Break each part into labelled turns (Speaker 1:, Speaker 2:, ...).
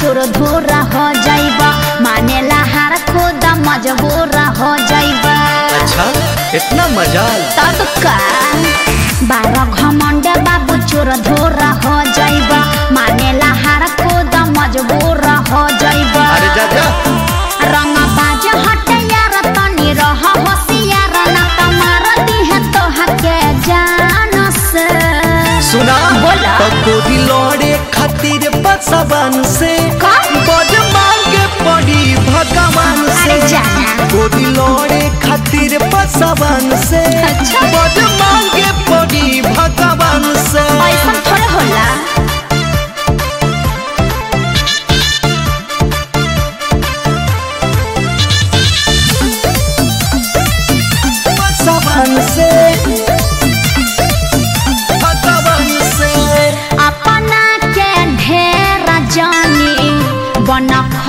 Speaker 1: चोर धोरा हो जाइबा मानेला हार खुद मजबूर हो जाइबा
Speaker 2: अच्छा इतना मजाल
Speaker 1: तब का बारह घमंड बाबू चोर धोरा हो जाइबा मानेला हार खुद मजबूर हो जाइबा
Speaker 2: अरे जा जा
Speaker 1: रंग बाज हट यार तनी रह होशियार ना तमार दी है तो हके जान से
Speaker 2: सुना
Speaker 1: बोला।
Speaker 2: तो गोदी लौड़े खातिर बसवन से
Speaker 1: का?
Speaker 2: बड़ मांगे पड़ी भगवान से
Speaker 1: अरे जाना।
Speaker 2: गोदी लौड़े खातिर बसवन से
Speaker 1: अच्छा।
Speaker 2: बड़ मांगे पड़ी भगवान से
Speaker 1: ऐसा थोड़े होला
Speaker 2: बसवन से भगवान से
Speaker 1: अपना के ढेर जानी बन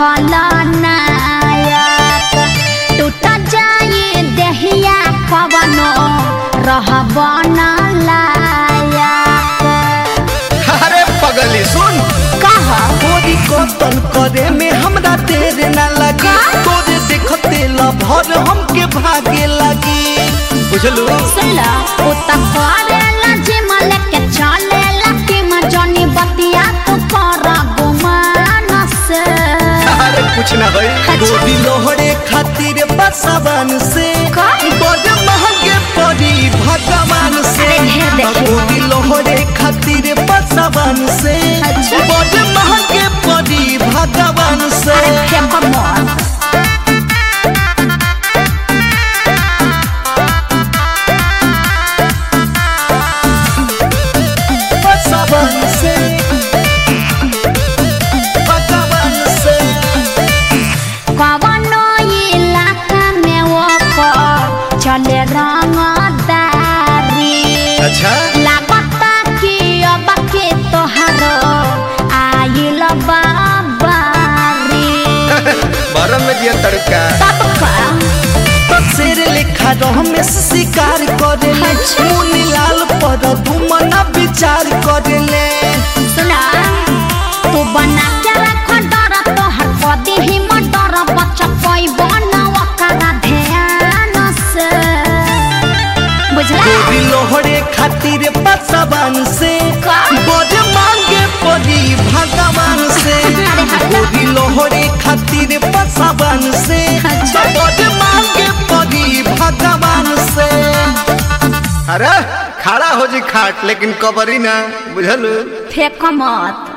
Speaker 1: खलनायक टूट जाई देहिया कवनो रह बन लायक
Speaker 2: अरे पगली सुन
Speaker 1: कह
Speaker 2: गोरी कतल करे में हमरा देर ना लगी
Speaker 1: का?
Speaker 2: तोरे देखते लभर हमके भागे लगी बुझलू
Speaker 1: सुनला उ त करेला जिमल के चलेला कि मजनी बतिया तू कर गुमान से
Speaker 2: अरे कुछ ना भाई
Speaker 1: अच्छा।
Speaker 2: गोदी लोहड़े खातिर बसवन से
Speaker 1: का?
Speaker 2: बड़ महंगे पड़ी भगवान से
Speaker 1: अरे ढेर देखे
Speaker 2: गोदी लोहड़े खातिर बसवन से
Speaker 1: अच्छा।
Speaker 2: बड़ महंगे पड़ी भगवान से
Speaker 1: फेंक मोर
Speaker 2: बसवन से भगवान से
Speaker 1: कवनो इलाका में ओकर चले रंगदारी
Speaker 2: अच्छा
Speaker 1: लागता कि अब के तोहारो आइल बाबारी
Speaker 2: बरम में दिया तड़का
Speaker 1: तब का
Speaker 2: तो शेर लिखा रह में शिकार करे
Speaker 1: अच्छा।
Speaker 2: मुनी लाल पर धुमना विचार करे ले
Speaker 1: सुना तू बना के रख डर तोहर पदी ही मटर बच्चा कोई बनावा करा ध्यान से बुझला
Speaker 2: गोरी लोहड़े खातिर बसवान से
Speaker 1: का?
Speaker 2: बड़ मांगे पड़ी भगवान से
Speaker 1: अरे हटा।
Speaker 2: गोरी लोहड़े खातिर बसवान से
Speaker 1: अच्छा।
Speaker 2: बड़ मांगे पड़ी भगवान से अरे खड़ा हो जी खाट लेकिन कबरी ना बुझलू
Speaker 1: फेंक मत